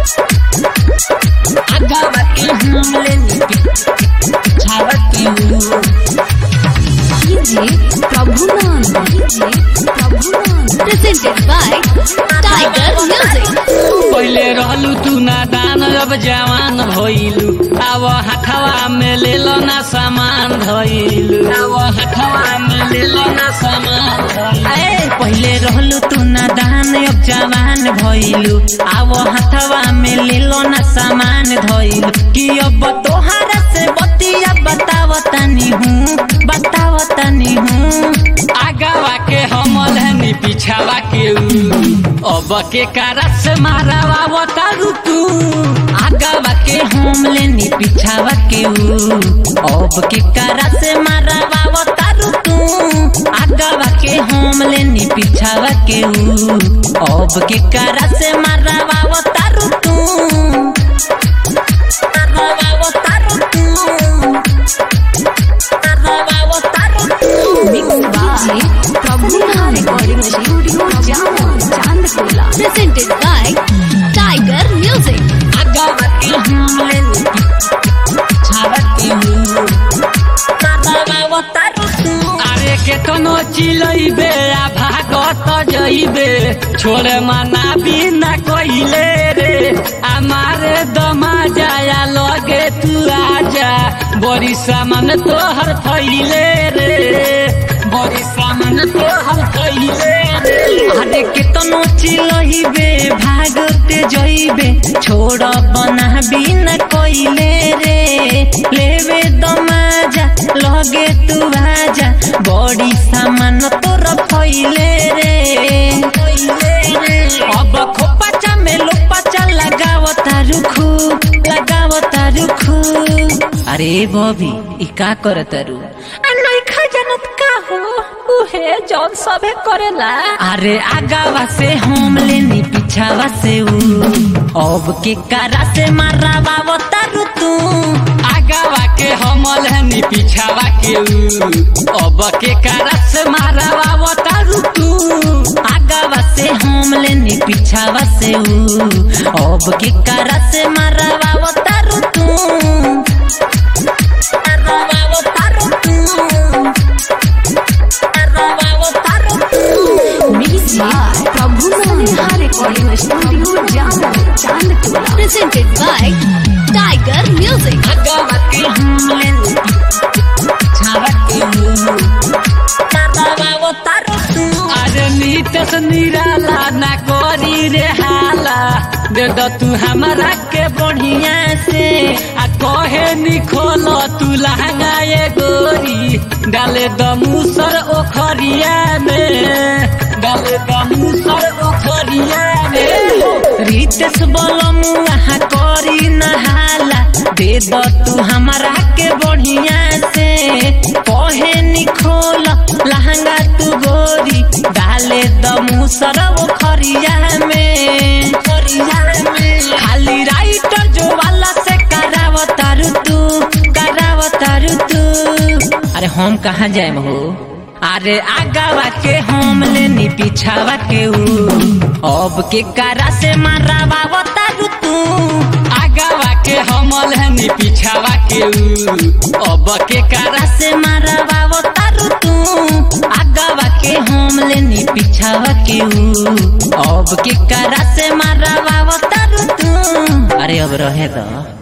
आगावा के हम लेनी पिछावा के ऊ DJ Prabhunan DJ Prabhunan presented by Tiger Music पहिले रहलू तू नादान अब जवान भइलू अब हथवा में ले लो ना सामान धइलू अब हथवा में ले लो ना सामान धइलू ए पहिले रहलू तू नादान अब जवान भइलू अब हथवा में ले लो ना सामान धइलू कि अब तोहरा से बतिया बताव तनी हूँ बताव तनी हूँ आगावा के हमल हनी पिछावा के ऊ अब के कारा से मारावा बतारू तू आगावा के हम लेनी पिछावा के ऊ अब के कारा से मारावा बतारू तू आगावा के हम लेनी पिछावा के ऊ अब के कारा से मारावा बतारू तू मारावा बतारू तू मारावा बतारू तू Mixed by Prabhunan Recording Studio Jammu Chandpula presented by Tiger Music आगावा के हम लेनी पिछावा के ऊ मारावा बतारू तू अरे के कनो चिलैबे आ भागत जइबे छोड़े मना बिना कइले रे हमारे दमा जाया लगे तू आजा बड़ी सामान तोहर फैले रे बड़ी सामान तोहर फैले रे अरे के कनो चिलैबे भागते जइबे छोड़ बना बिना कइले रे लेवे दमाजा लगे तू आजा बड़ी सामान तोर फैले रे अब खोपाचा में लोपाचा लगाव तारुखू लगाव तारुखू अरे बॉबी ई का कर तारू नइखा जानत का हो उहे जौन सभे करेला अरे आगावा से हम लेनी पिछावा से ऊ अब के कारा से मारावा तारू तू आगावा के हमल हनी पिछावा के ऊ अब के कारा से मारावा तारू तू आगावा से हम लेनी पिछावा से ऊ अब के कारा से मारावा तारू तू मारावा तारू तू मारावा तारू तू Mixed by Prabhunan Recording Studio Jammu Chandpula presented by Tiger Music आगावा के हम लेनी छावा के मारावा तारू तू अरे नीतस निराला ना करी रे हाला दे दो तू हमारा के बढ़िया से आ कहे निखोल तू लहंगा ये गोरी डाले द मुसर ओखरिया में डाले द मुसर ओखरिया में रितेश बलमुआ करी नहाला दे दो तू हमारा के बढ़िया से कहे निखोल लहंगा तू गोरी डाले द मुसर ओखरिया में खरिया में खाली राइटर जो वाला से कराव तारू तू कराव तारू तू अरे हम कहाँ जाए हो अरे आगावा के हम लेनी पिछावा के ऊ अब के कारा से मारावा तारू तू आगावा के हमल हनी पिछावा के ऊ अब के कारा से मारावा तारू तू आगावा के हम लेनी पिछावा के ऊ अब के कारा से मारावा तारू तू अरे अब रहे दो